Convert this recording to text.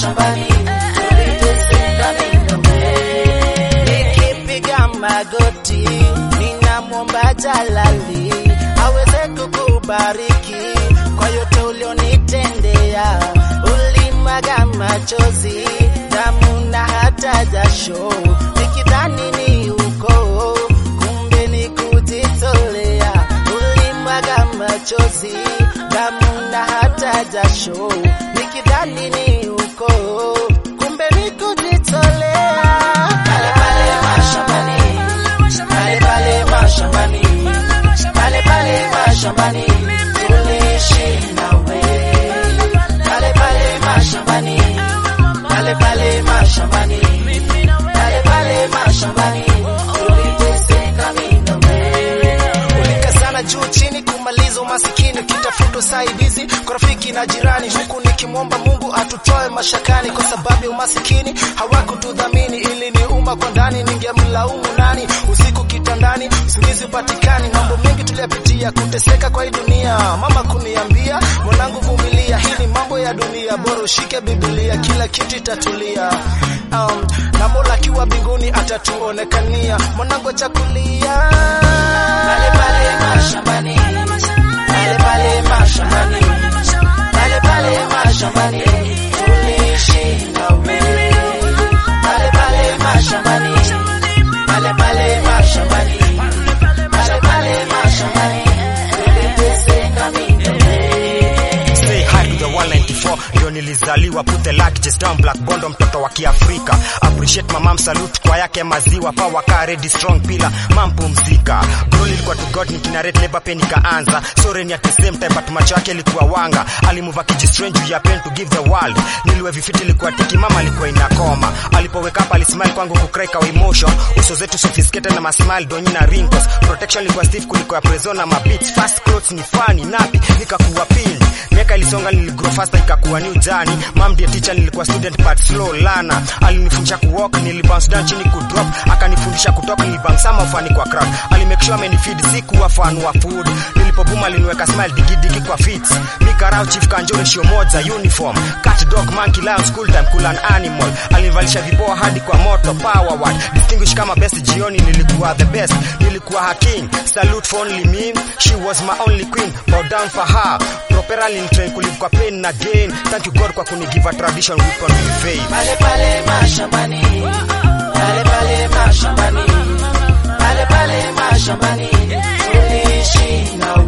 mashambani tuliteseka mimi nikipiga magoti ninamwomba Jalali aweze kukubariki kwa yote ulionitendea. Ulimwaga machozi, damu na hata jasho, nikidhani ni ukoo, kumbe ni kujitolea. Ulimwaga machozi, damu na hata jasho, nikidhani ni ukoo, kumbe ni kujitolea. Pale pale mashambani, pale pale mashambani, pale pale mashambani, tuliishi nawe. Pale pale mashambani, pale pale mashambani, pale pale mashambani, tuliteseka mimi na wewe. Ulikazana juu chini kumaliza umasikini, ukitafuta usaidizi kwa rafiki na jirani, huku nikimwomba Mungu atutoe mashakani. Kwa sababu ya umasikini hawakutudhamini, ili ni umma kwa ndani, ningemlaumu nani? Usiku kitandani, usingizi upatikani, mambo mengi tuliyapitia, kuteseka kwa hii dunia. Mama kuniambia, mwanangu, vumilia, hii ni mambo ya dunia, bora ushike Biblia, kila kitu itatulia. Um, na Mola akiwa mbinguni atatuonekania, mwanangu achakulia Pale pale mashambani, pale pale mashambani, pale pale mashambani, tuliishi nawe. Pale pale mashambani, pale pale mashambani, pale pale mashambani, tuliteseka mimi na wewe. Say hi to the 194 ndio nilizaliwa put the luck just down black bondo mtoto wa kiafrika appreciate my mom salute kwa yake maziwa power car ready strong pillar mam pumzika bro ilikuwa to god nikinarate labor pain ikaanza sorry at the same time but macho yake ilikuwa wanga alimuva kijistrange juu ya pen to give the world niliwe vifiti ilikuwa tiki mama alikuwa inakoma alipoweka up alismile kwangu kukrai kwa emotion uso zetu sophisticated na masmile donyi na wrinkles protection ilikuwa stiff kuliko ya prezona mabits fast clothes ni funny napi nikakuwa pin miaka ilisonga niligrow faster ikakuwa new journey mam ndiye teacher nilikuwa student but slow learner alinifundisha kuwalk nilibounce down chini kudrop akanifundisha kutoka nilibang sama ufani kwa crowd alimake sure amenifeed sikuwa fan wa food nilipobuma aliniweka smile digidigi kwa fits mikarao chief kanjore shio moja uniform cat dog monkey lion school time cool an animal alinivalisha vipoa hadi kwa moto power word distinguish kama best jioni nilikuwa the best nilikuwa her king salute for only me she was my only queen bow down for her proper alinitrain kulive kwa pain na gain thank you god kwa kunigive a tradition weapon with faith Pale pale mashambani, pale pale mashambani, pale pale mashambani, tuliishi nawe.